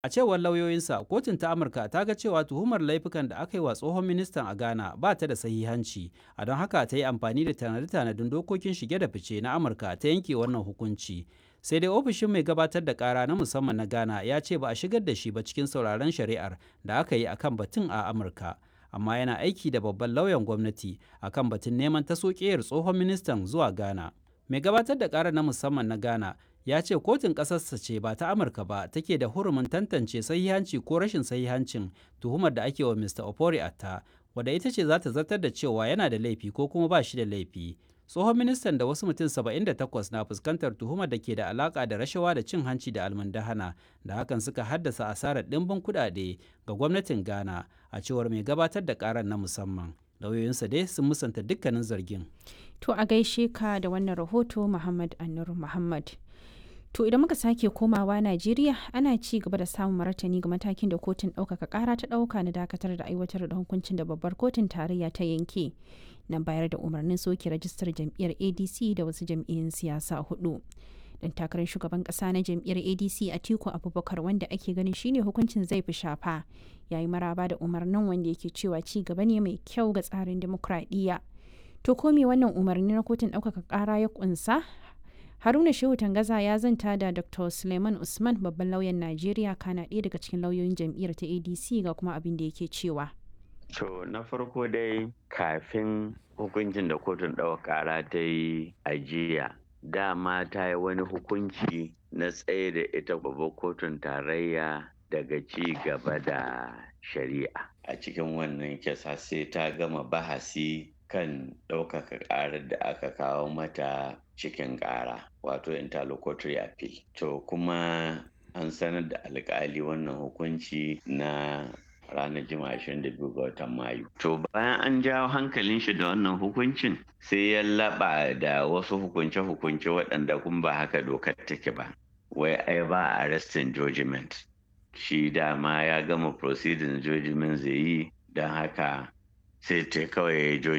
A cewar lauyoyinsa, kotun ta Amurka ta ga cewa tuhumar laifukan da aka yi wa tsohon ministan a Ghana ba ta da sahihanci, a don haka ta yi amfani da tanade-tanadin dokokin shige da fice na Amurka ta yanke wannan hukunci. Sai dai ofishin mai gabatar da kara na musamman na Ghana ya ce ba a shigar da shi ba cikin sauraron shari'ar da aka yi akan batun a Amurka. Amma yana aiki da babban lauyan gwamnati akan batun neman taso tsohon ministan zuwa Ghana. Mai gabatar da kara na musamman na Ghana ya ce kotun ƙasarsa ce ba ta amurka ba take da hurumin tantance sahihanci ko rashin sahihancin tuhumar da ake wa mr opori atta wadda ita ce za ta zartar da cewa yana da laifi ko kuma ba shi da laifi tsohon ministan da wasu mutum 78 na fuskantar tuhumar da ke da alaka da rashawa da cin hanci da almundahana da hakan suka haddasa asarar ɗimbin kuɗaɗe ga gwamnatin ghana a cewar mai gabatar da karar na musamman lauyoyinsa dai sun musanta dukkanin zargin to a gaishe ka da wannan rahoto muhammad anur muhammad To idan muka sake komawa Najeriya ana ci gaba da samun martani ga matakin da kotun ɗaukaka ƙara ta ɗauka na dakatar da aiwatar da hukuncin da babbar kotun tarayya ta yanke na bayar da umarnin soke rajistar jam'iyyar ADC da wasu jam'iyyun siyasa hudu. Dan takarar shugaban ƙasa na jam'iyyar ADC Atiku Abubakar wanda ake ganin shine hukuncin zai fi shafa yayi maraba da umarnin wanda yake cewa ci gaba ne mai kyau ga tsarin dimokuraɗiyya. To ko me wannan umarni na kotun ɗaukaka ƙara ya ƙunsa Haruna Shehu Tangaza ya zanta da Dr. Suleiman Usman babban lauyan Najeriya kana ɗaya daga cikin lauyoyin jam'iyyar ta ADC ga kuma abin da yake cewa. To na farko dai kafin hukuncin da kotun ɗaukar ƙara ta yi ajiya dama ta yi wani hukunci na tsaye da ita babbar kotun tarayya daga ci gaba da shari'a a cikin wannan kisa sai ta gama bahasi kan ɗaukaka ƙarar da aka kawo mata cikin ƙara wato interlocutory appeal to kuma an sanar da alƙali wannan hukunci na ranar juma'a 22 ga watan mayu to bayan an jawo hankalin shi da wannan hukuncin sai ya laɓa da wasu hukunce-hukunce waɗanda kun ba haka dokar take ba wai ai ba arrestin judgment shi dama ya gama proceeding judgment zai yi don haka sai ta kawai